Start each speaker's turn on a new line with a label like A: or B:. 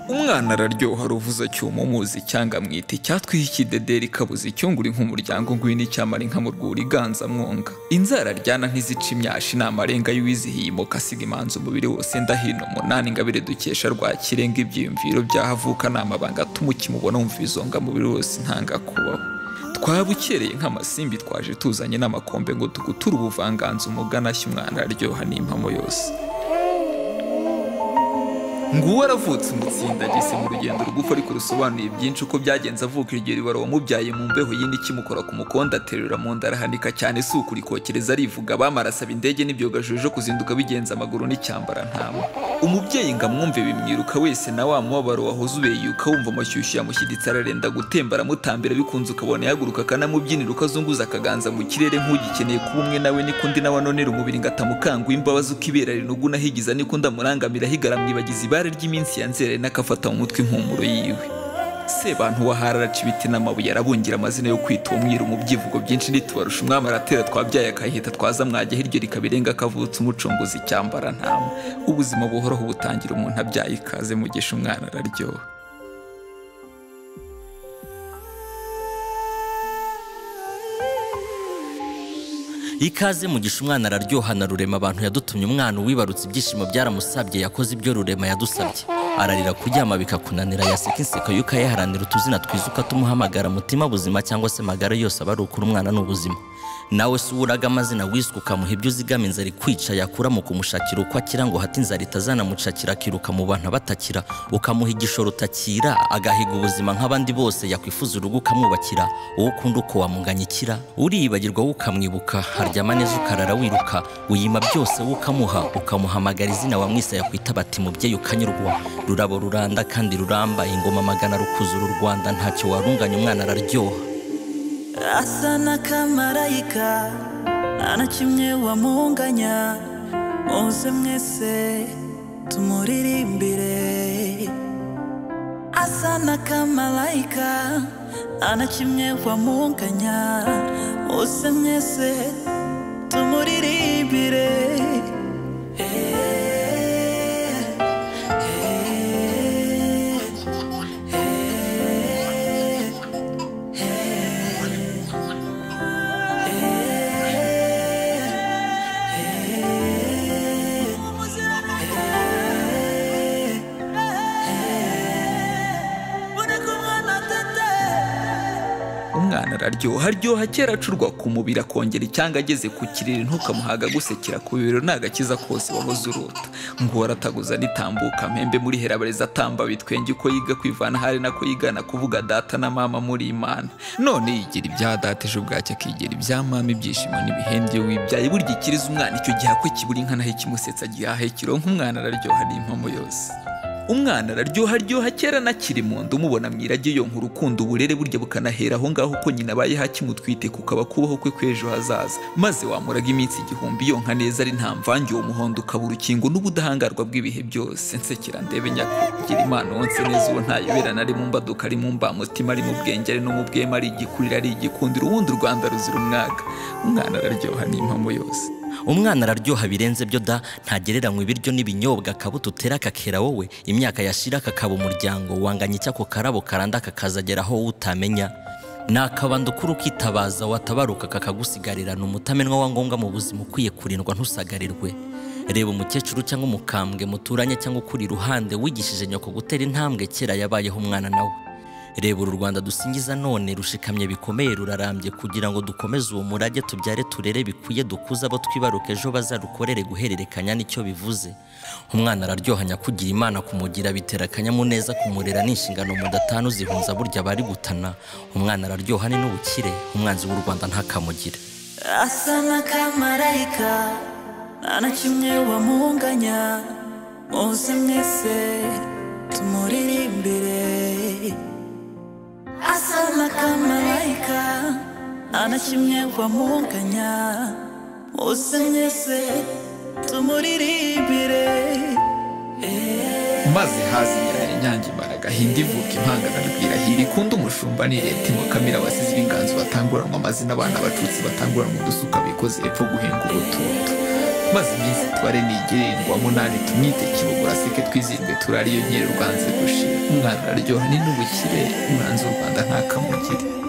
A: umwana araryoha ruvuza cyuma umuzi cyangwa mwita icyatwiha ikidederi kabuze icyunguri nk'umuryango ngwino icyamara inka mu rwuri iganza mwonga inzara ryana ntizica imyashi ni amarenga y'uwizihiye imuka asiga imanza umubiri wose ndahino umunani ingabire dukesha rwa kirenga ibyiyumviro byahavuka ni amabanga atuma ukimubona wumva izonga mubiri wose ntanga kubaho twabukereye nk'amasimbi twaje tuzanye n'amakombe ngo tuguture ubuvanganzo umugana ashya umwana araryoha n'impamo yose nguwo aravutse umutsinda ageze mu rugendo rugufi ariko rusobanuye byinshi uko byagenze avuka iryo riba wamubyaye mu mbeho yindi ikimukora ku mukondo aterura mu nda arahanika cyane si ukuri kokereza arivuga bamara asaba indege n'ibyogajojo kuzinduka bigenza amaguru n'icyambara ntama umubyeyi ngo amwumve bimwiruka wese na wa mubabaro wahoze ubeyuka wumva amashyushyu yamushyiditse ararenda gutemba aramutambira bikunze ukabona yahaguruka akanamubyinira uko azunguza akaganza mu kirere nk'ugikeneye kuba umwe nawe niko undi nawe anonera umubiri ngo atamukangwa imbabazi uko ibera rinugu nahigiza niko ndamurangamira higara mwibagiza ibare ry'iminsi ya nzere n'akafata mu mutwe impumuro yiwe sebantu wahara araca ibiti n'amabuye arabungira amazina yo kwita uwo mwiru mu byivugo byinshi ntitubarusha umwami aratera twabyaye akahita twaza mwajya hiryo rikabirenga akavutse umucunguzi cyambara ntama ubuzima buhoraho butangira umuntu abyaye ikaze mugisha umwana araryoha
B: ikaze mugisha umwana araryoha na rurema abantu yadutumye umwana uwibarutse ibyishimo byaramusabye yakoze ibyo rurema yadusabye ararira kuryama bikakunanira yaseka inseko y'uko ayaharanira utuzina twiza uko atumuhamagara mutima buzima cyangwa se amagara yose aba ari ukuri umwana ni ubuzima nawe si uraga amazina wiswe ukamuha ibyo uzigama inzara ikwica yakura mu kumushakira uko akira ngo hati inzara itazanamucakira akiruka mu bantu abatakira ukamuha igishoro utakira agahiga ubuzima nk'abandi bose yakwifuza urugo ukamwubakira uwo ukunda uko wamunganya ikira uriyibagirwa wowe ukamwibuka haryama neza ukarara wiruka uyima byose wowe ukamuha ukamuhamagara izina wamwise yakwita bati mubyeyi ukanyurwa rurabo ruranda kandi ruramba ingoma magana rukuzura u rwanda ntacyo warunganya umwana araryoha
C: asa n'akamarayika nta na kimwe wamunganya muze mwese tumuririmbire asa n'akamarayika nta na kimwe wamunganya muze mwese tumuririmbire Eh, eh, eh,
A: umwana araryoha aryoha kera acurwa ku mubiri akongera icyanga ageze ku kiriri ntukamuhaga gusekera ku bibero ntagakiza kose wahoze urota ngo arataguza n'itambuka mpembe muri herabarezi atamba bitwenge uko yiga kwivana hari nako yigana kuvuga data na mama muri imana none yigira ibya data ejo bwacyo akigira ibya mama ibyishimo n'ibihende iyo wibyaye burya ikiriza umwana icyo gihe akwe kibura inka naho ikimusetsa gihahe kironka umwana araryoha n'impamo yose umwana araryoha aryoha kera nakiri mu nda umubona mwirage yonka urukundo uburere burya bukanahera aho ngaho uko nyina abayeho akimutwite kukaba kubaho kwe kw'ejo hazaza maze wamuraga iminsi igihumbi yonka neza ari nta mvange uwo muhondo ukaba urukingo n'ubudahangarwa bw'ibihe byose nsekera ndebe nyakubwira imana wonse neza uwo ntayobera nari mu mbaduka ari mu mbamutima ari mu bwenge ari no mu bwema ari igikurira ari igikundiro ubundi u rwanda ruzira umwaka umwana araryoha n'impamo yose
B: umwana araryoha birenze byo da ntagereranywa ibiryo n'ibinyobwa akabuto utera akakera wowe imyaka yashira kakaba umuryango wanganya icyako karabo karanda kakazagera aho wowe utamenya ni akabando k'urukitabaza watabaruka kakagusigariranira umutamenwa wa ngombwa mu buzima ukwiye kurindwa ntusagarirwe reba umukecuru cyangwa umukambwe muturanye cyangwa ukuri iruhande wigishije nyoko gutera intambwe kera yabayeho umwana nawe reba uru rwanda dusingiza none rushikamye bikomeye rurarambye kugira ngo dukomeze uwo murage tubyare turere bikwiye dukuze abo twibaruka ejo bazarukorere guhererekanya nicyo bivuze umwana araryoha nyakugira imana kumugira bitera akanyamuneza kumurera ni inshingano mu datanu zihunza burya bari gutana umwana araryoha ni n'ubukire umwanzi w'u rwanda ntakamugire
C: asa n'akamarayika nta na kimwe wamunganya muze mwese tumuririmbire asa n'akamarayika nta na kimwe wamunganya muze mwese tumuririmbire
A: maze hazi nyange imara agahinda ivuka impangana rwirahira ikunda umushumba ni leta imukamira abasizi b'inganzo batanguranwa amazina abana bacutse batanguranwa udusuka bikoze hepfo guhinga ubutuntu maze iminsi itware nigererwa munani tumwite kibugura aseke twizihirwe turariyo nyiri rwanze gushira mwana uraryoha ni n'ubukire mwanze u rwanda ntakamugire